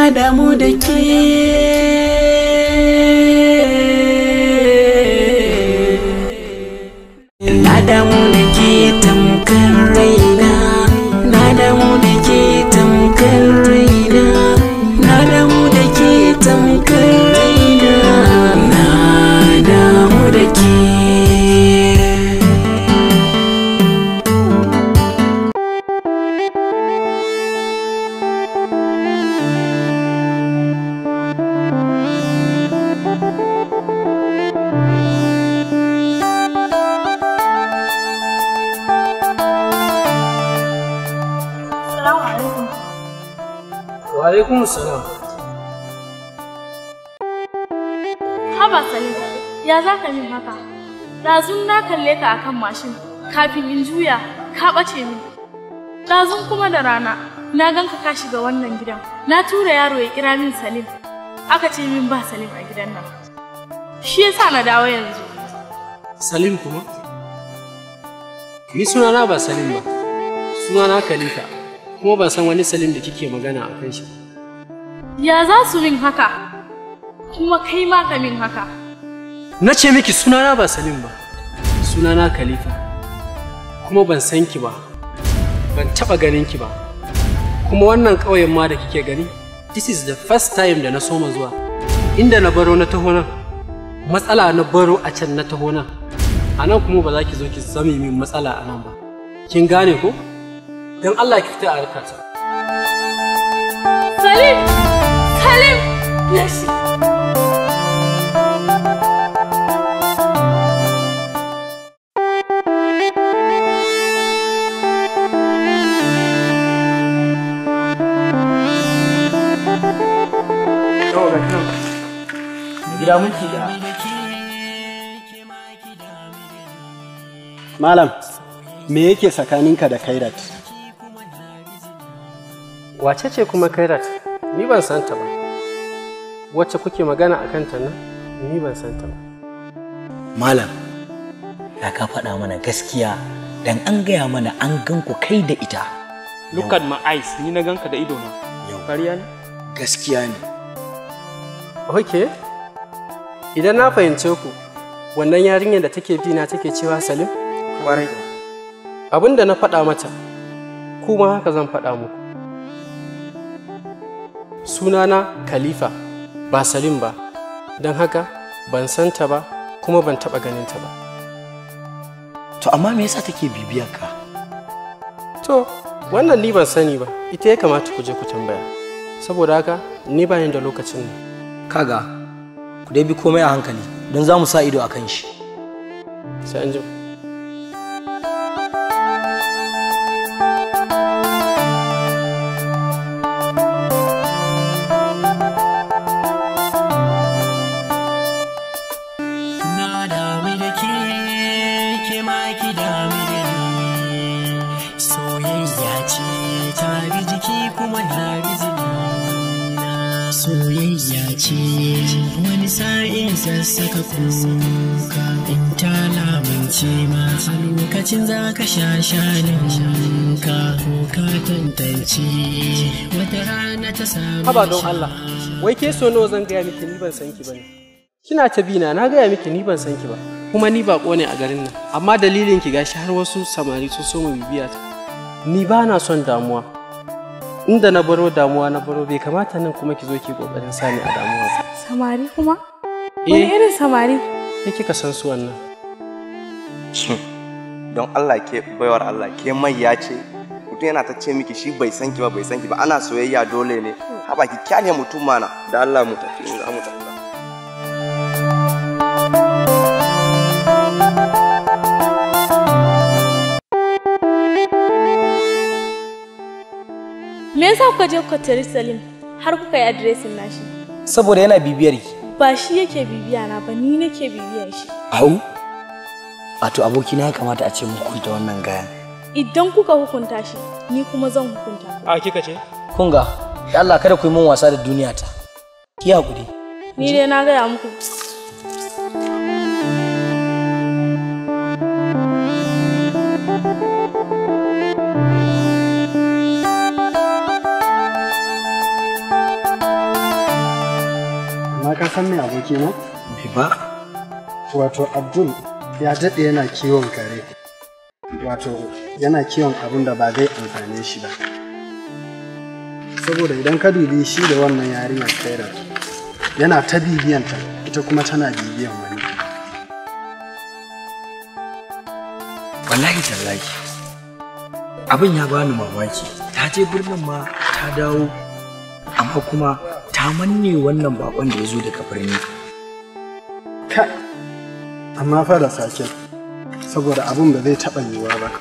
na damu da ke na damu da ke tamkar raina na damu da ke tamkar raina na damu da ke tamkar raina na damu da ke Salamu alaikum. Wa alaikum salam. Haba Salim, ya za ka min haka? Ɗazun na kalle ka akan mashin, kafin in juya, ka ɓace min. Ɗazun kuma da rana, na gan ka ka shiga wannan gidan. Na tura yaro ya kira min Salim. Aka ce min ba Salim a gidan nan. Shi yasa na dawo yanzu. Salim kuma? Ni sunana ba Salim ba. Sunana Khalifa. Kuma ban san wani Salim da kike magana a kan shi. Ya za su min haka? Kuma kai ma ka min haka. Na ce miki sunana ba Salim ba. Sunana Khalifa. Kuma ban san ki ba. Ban taɓa ganin ki ba. Kuma wannan ƙauyen ma da kike gani, this is the first time da na soma zuwa. Inda na baro na taho nan. Matsala na baro a can na taho nan. A nan kuma ba za ki zo ki zame min matsala a nan ba. Kin gane ko? Don Allah ki fita a harkata. Salim! Salim! Yashi! gida minti da malam me yake tsakaninka da kairat Wace ce kuma Kairat? Ni ban san ta ba. Wacce kuke magana a kanta nan? Ni ban san ta ba. Malam, ya ka faɗa mana gaskiya dan an gaya mana an gan ku kai da ita. Look at my eyes, ni na ganka da ido na. Yau. Ƙarya ne? Gaskiya ne. Ok. Idan na fahimce ku, wannan yarinyar da take bi na take cewa Salim? Ƙwarai. Abin da na faɗa mata, kuma haka zan faɗa muku. Sunana Khalifa, ba Salim ba, don haka ban san ta ba, kuma ban taɓa ganin ta ba. To amma me yasa take bibiyar ka? To, wannan ni ban sani ba, ita ya kamata ku je ku tambaya. Saboda haka, ni ba ni da lokacin nan. kaga ku dai bi komai a hankali don za mu sa ido a kan shi Sai an jima. Na damu da ke, ke ma ki damu da ni. Soyayya ce ta bi jiki kuma na bi jini. Soyayya ce wani sa'in sassaka kuka. In ta lamunce ma a lokacin za ka sha shanin ka. Ko ka tantance wata rana ta samu. Haba don Allah, wai ke so nawa zan gaya miki ni ban san ki bane. Kina ta bina na gaya miki ni ban san ki ba. Kuma ni bako ne a garin nan, amma dalilin ki gashi har wasu samari sun so mu bibiya ta. Ni ba na son damuwa. Inda na baro damuwa na baro bai kamata nan kuma ki zo ki kokarin sani a damuwa ba. Samari kuma? Wani Eh, irin samari? ke kika san su wannan. don Allah ke baiwar Allah ke mai ya ce mutum yana ta ce miki shi bai san ki ba bai san ki ba ana soyayya dole ne haba ki kyale mutum mana da Allah mu tafi in za mu tafi Me yasa kuka je kuka tari Salim har kuka yi adiresin nashi? saboda yana bibiyar ki Ba shi yake bibiya na ba ni nake bibiyar shi. Au? Wato abokina ya kamata a ce mu hukunta wannan gayan. Idan kuka hukunta shi, ni kuma zan hukunta ku. A kika ce? kun ga da Allah kada ku yi min wasa da duniya ta ki hakuri Ni dai na gaya muku. kenan bai ba wato abdul ya daɗe yana kiwon kare wato yana kiwon abin da ba zai amfane shi ba saboda idan ka dubi shi da wannan yarinyar kaira yana ta bibiyanta ita kuma tana bibiyan wani wallahi tallahi abin ya bani mamaki ta je birnin ma ta dawo amma kuma ta manne wannan bakon da ya zo daga birni ka amma fa da sake saboda abin ba zai taɓa yiwuwa ba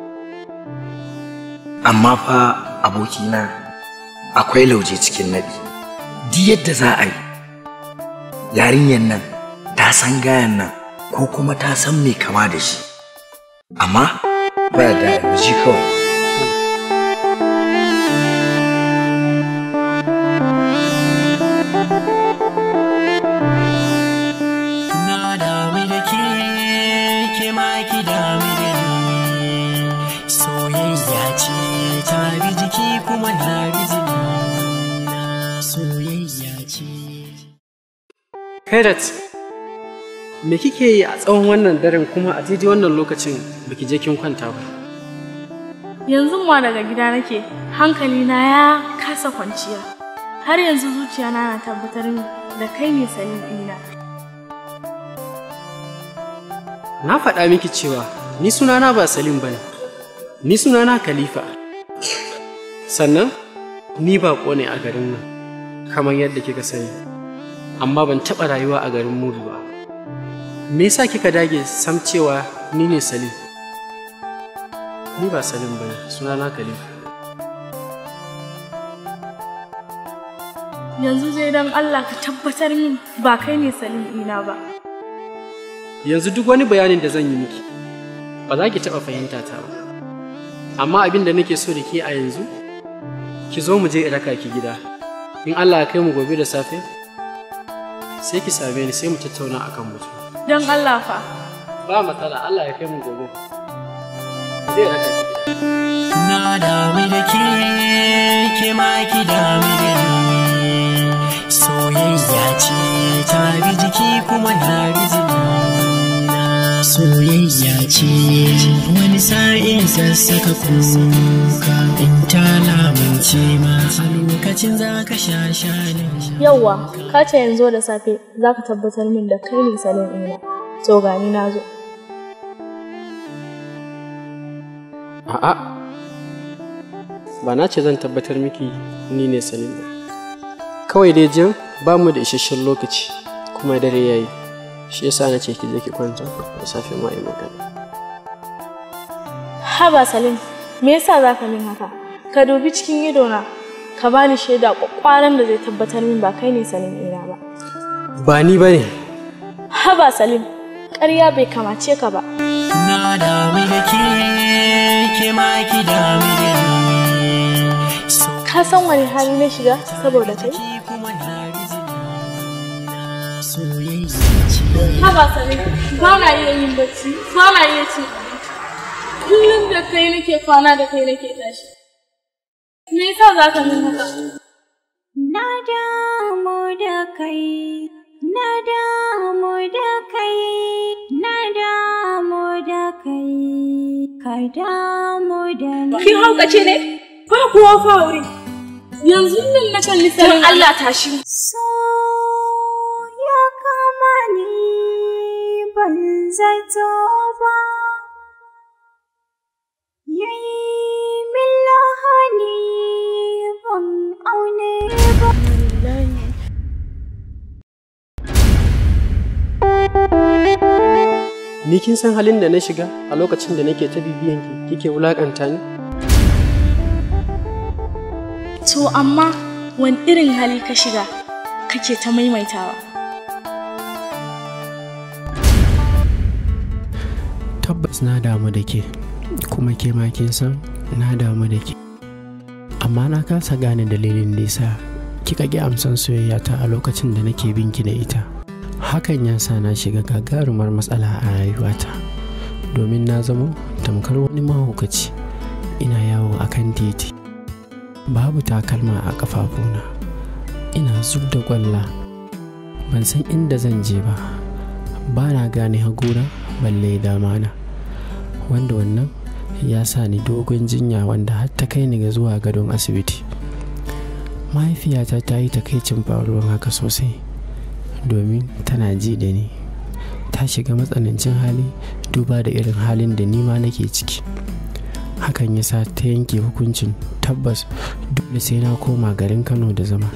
amma fa abokina akwai lauje cikin naɗi duk yadda za a yi yarinyar nan ta san gayan nan ko kuma ta san mai kama da shi amma ba da ji kawai Na damu da ke, ke ma ki damu da ni. Soyayya ce ta bi jiki kuma na bi jini. Na soyayya ce. Kairat, me kike yi a tsawon wannan daren kuma a daidai wannan lokacin baki je kin kwanta ba? Yanzu ma daga gida nake, hankali na ya kasa kwanciya. Har yanzu zuciya na na tabbatar min da kai ne sanin ina. Na faɗa miki cewa ni sunana ba Salim bane. Ni sunana Khalifa. Sannan ni baƙo ne a garin nan, kamar yadda kika sani. Amma ban taɓa rayuwa a garin Mudu ba. Me yasa kika dage sam cewa ni ne Salim? Ni ba Salim bane, sunana Khalifa. Yanzu zai dan Allah ka tabbatar min ba kai ne sanin ina ba. Yanzu duk wani bayanin da zan yi miki, ba za ki taɓa fahimta ta ba. Amma abin da nake so da ke a yanzu, ki zo mu je in raka ki gida. In Allah ya kai mu gobe da safe, sai ki same ni sai mu tattauna akan mutum. Don Allah fa. Ba matsala, Allah ya kai mu gobe. Zai raka ki gida. Na damu da ke, ke ma ki damu da ni. Soyayya ce ta bi jiki kuma na bi jini. Na soyayya ce wani sa'in sassaka kuka in ta lamunce ma a lokacin za ka sha shanin Yauwa, ka ce yanzu da safe za ka tabbatar min da kai ne sanin ina. To gani na zo. A'a, ba na ce zan tabbatar miki ni ne Salim ba. Kawai dai jin ba mu da isasshen lokaci kuma dare yayi. Shi yasa na ce ki je ki kwanta da safe ma yi magana. Haba Salim, me yasa za ka min haka? Ka dubi cikin idona, ka bani shaida kwakwaran da zai tabbatar min ba kai ne sanin ina ba. Ba ni ba ne. Haba Salim, ƙarya bai kamace ka ba. Na damu da ke, ke ma ki damu da ni. Ka san wani hali na shiga saboda kai? kuma na bi jini. Na soyayya ce. Haba Salim, ba na iya yin bacci, ba na iya cin abinci. Kullum da kai nake kwana da kai nake tashi. Me yasa za ka min haka? Na damu da kai, na damu da kai, na damu da kai, ka damu da ni. Kin haukace ne? Ba kuwa fa wuri. Yanzu nan na kalli sanin Allah tashi. So ya kama ni ban zato ba, yayi min lahani ban aune ba. Ni kin san halin da na shiga a lokacin da nake ta bibiyan ki kike wulakanta ni? To amma wani irin hali ka shiga kake ta maimaitawa? Tabbas na damu da ke, kuma ke ma kin san na damu da ke. Amma na kasa gane dalilin da yasa kika ki amsan soyayya ta a lokacin da nake binki da ita. Hakan ya sa na shiga gagarumar matsala a rayuwata. Domin na zamo tamkar wani mahaukaci ina yawo a kan titi. Babu takalma a ƙafafuna. Ina zub da ƙwalla ban san inda zan je ba ba na gane hagura balle damana wanda wannan ya sa ni dogon jinya wanda har ta kai ni ga zuwa gadon asibiti mahaifiyata ta yi takaicin faruwar haka sosai domin tana ji da ni ta shiga matsanancin hali duba da irin halin da nima nake ciki hakan ya sa ta yanke hukuncin tabbas dole sai na koma garin kano da zama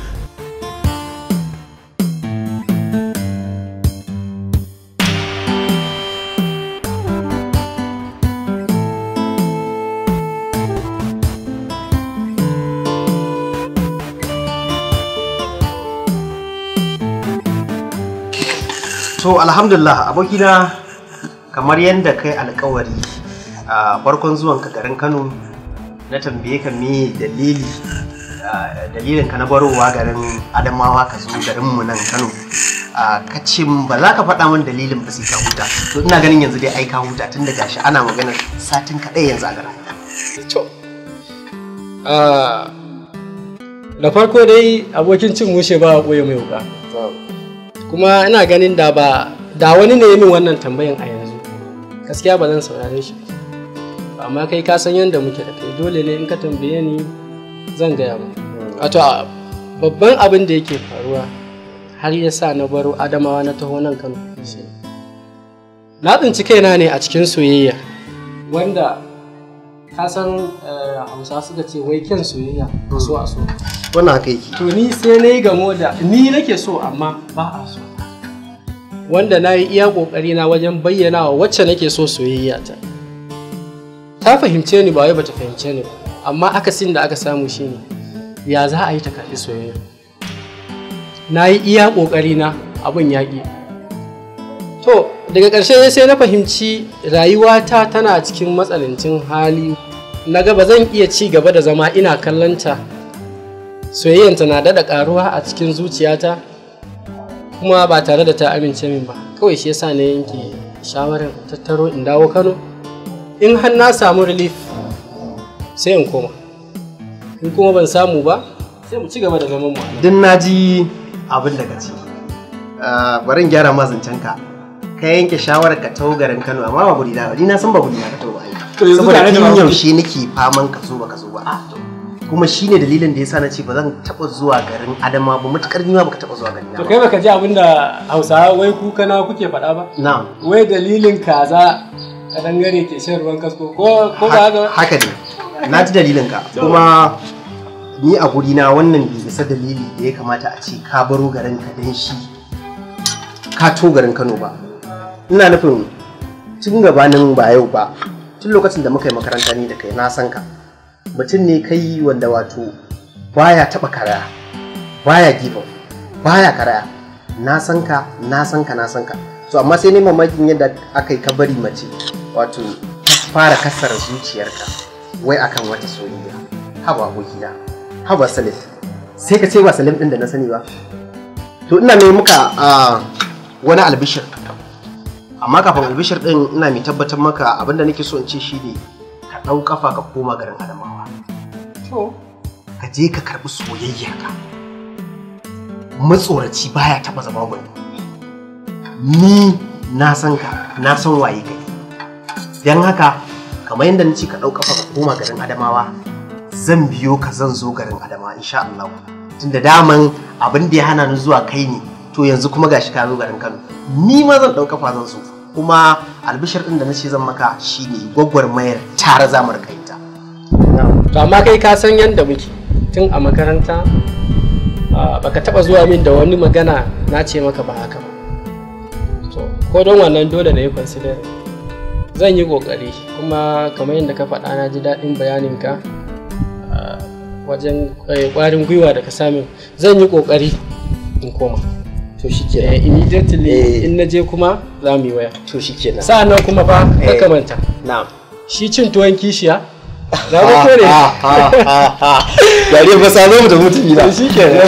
to alhamdulillah abokina kamar yadda kai alkawari a farkon zuwan ka garin kano na tambaye ka me dalili a, dalilin ka na barowa garin adamawa ka zo garin mu nan kano a, ka ce min ba za ka faɗa min dalilin ba sai ka huta to ina ganin yanzu dai ai ka huta tun da gashi ana maganar satin kaɗai yanzu a garin To, ah, da farko dai abokin cin mushe ba a ɓoye mai wuka. Kuma ina ganin da ba da wani ne ya min wannan tambayan a yanzu. Gaskiya ba zan saurare shi. ba. Amma kai ka san yadda muke da kai dole ne in ka tambaye ni zan gaya ma. Wato a- babban abin da yake faruwa har ya sa na baro Adamawa na taho nan Kano. shi- Na tsinci kaina ne a cikin soyayya wanda ka san eh, hausa suka ce wai kyan soyayya so a so wannan haka yake to ni sai na yi gamo da ni nake so amma ba a so wanda na yi iya kokari na wajen bayyana wa wacce nake so soyayya ta ta fahimce ni ba wai bata fahimce ni ba amma akasin da aka samu shine ya za a yi ta karɓi soyayya na yi iya kokari na abin yaƙi to daga ƙarshe sai na fahimci rayuwata tana cikin matsanancin hali na ga ba zan iya ci gaba da zama ina kallonta soyayyanta na daɗa ƙaruwa a cikin zuciyata kuma ba tare da ta amince min ba kawai shi yasa na yanke shawarar tattaro in dawo kano in har na samu relief sai in koma in kuma ban samu ba sai mu ci gaba da zaman mu a nan. duk na ji abin da ka ce Ah, bari in gyara ma zancen ka ka yanke shawarar ka taho garin Kano amma ba guri na ba ni na san ba guri na ka taho ba ai. To yanzu saboda tare da tun ba- yaushe nake faman ka zo ba ka zo ba kuma shine dalilin da yasa na ce ba zan taba zuwa garin Adama ba matukar ni ma baka taba zuwa garin to na kai ba baka ji abin da hausawa wai kuka na kuke faɗa ba na'am wai dalilin kaza kadangare ke shan ruwan kasko ko ko ba haka ba? haka ne na ji dalilin ka kuma ni a guri na wannan bai isa dalili da ya kamata a ce ka baro garin ka dan shi ka to garin Kano ba ina nufin tun gabanin ba yau ba tun lokacin da muka yi makaranta ni da kai na san ka mutum ne kai wanda wato baya taba karaya baya give up baya karaya na san ka na san ka na san ka so amma sai ne mamakin yadda aka yi ka bari mace wato ta fara kasar zuciyarka wai akan wata soyayya haba abokina haba salim sai ka ce ba salim din da na sani ba to ina mai muka a wani albishir amma kafin albishir din ina mai tabbatar maka abinda nake so in ce shi ne ka ɗau kafa ka koma garin adamawa ka je ka karɓi soyayya ka matsoraci baya taɓa zama gwani ni na san ka na san waye kai don haka kamar yadda na ce ka ɗau kafa ka koma garin adamawa zan biyo ka zan zo garin adamawa insha Allah tunda daman abin da ya hana ni zuwa kai ne to yanzu kuma gashi ka zo garin Kano ni ma zan ɗau kafa zan so kuma albishir ɗin da na ce zan maka shine gwagwarmayar tare za mu rika yin ta to amma kai ka san yadda muke tun a makaranta ah, baka taba zuwa min da wani magana na ce maka ba haka ba to ko don wannan dole na yi consider zan yi kokari kuma kamar yadda ka faɗa na ji daɗin bayaninka ah, wajen eh, ƙwarin gwiwa da ka sami zan yi kokari in koma to shi Eh, immediately Eh. in na je kuma za mu yi waya to shi kenan sa'an nan kuma fa Eh. ka manta na'am shi cin tuwon kishiya za mu kore yare ba sa zo mu da mutumi na shi kenan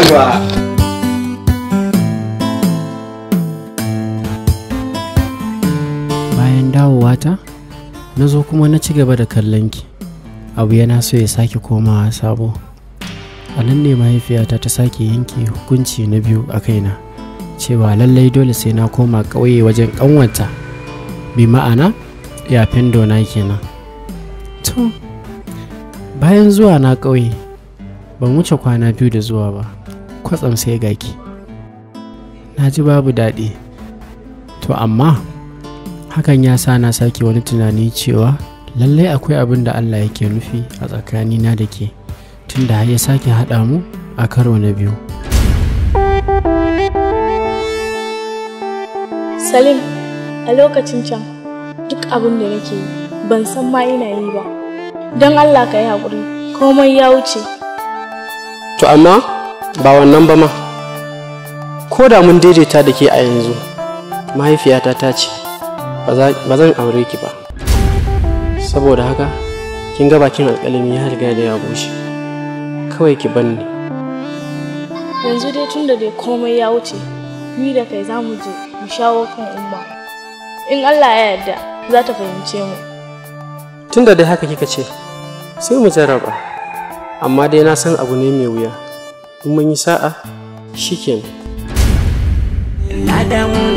bayan dawowata na zo kuma na ci gaba da kallon ki abu yana so ya sake komawa sabo a nan ne mahaifiyata ta sake yanke hukunci na biyu a kaina cewa lallai dole sai na koma ƙauye wajen ƙanwata bi ma'ana yafen dona kenan to bayan zuwa na ƙauye ban wuce kwana biyu da zuwa ba kwatsam sai gaki na ji babu daɗi to amma hakan ya sa na sake wani tunani cewa lallai akwai abin da allah yake nufi a tsakanina da ke tunda har ya sake haɗa mu a karo na biyu Salim, a lokacin can duk abin da nake yi ban san ma ina yi ba. Don Allah ka yi haƙuri, komai ya wuce. to amma ba wannan ba ma ko da mun daidaita da ke a yanzu mahaifiyata ta ce ba zan aure ki ba saboda haka kin ga bakin alƙalami ya riga da ya bushe kawai ki banni Yanzu dai tun da dai komai ya wuce, ni da kai za mu je mu shawo kan umma. In Allah ya yarda za ta fahimce mu. tun da dai haka kika ce sai mu jarraba amma dai na san abu ne mai wuya in mun yi sa'a shikenan Na damu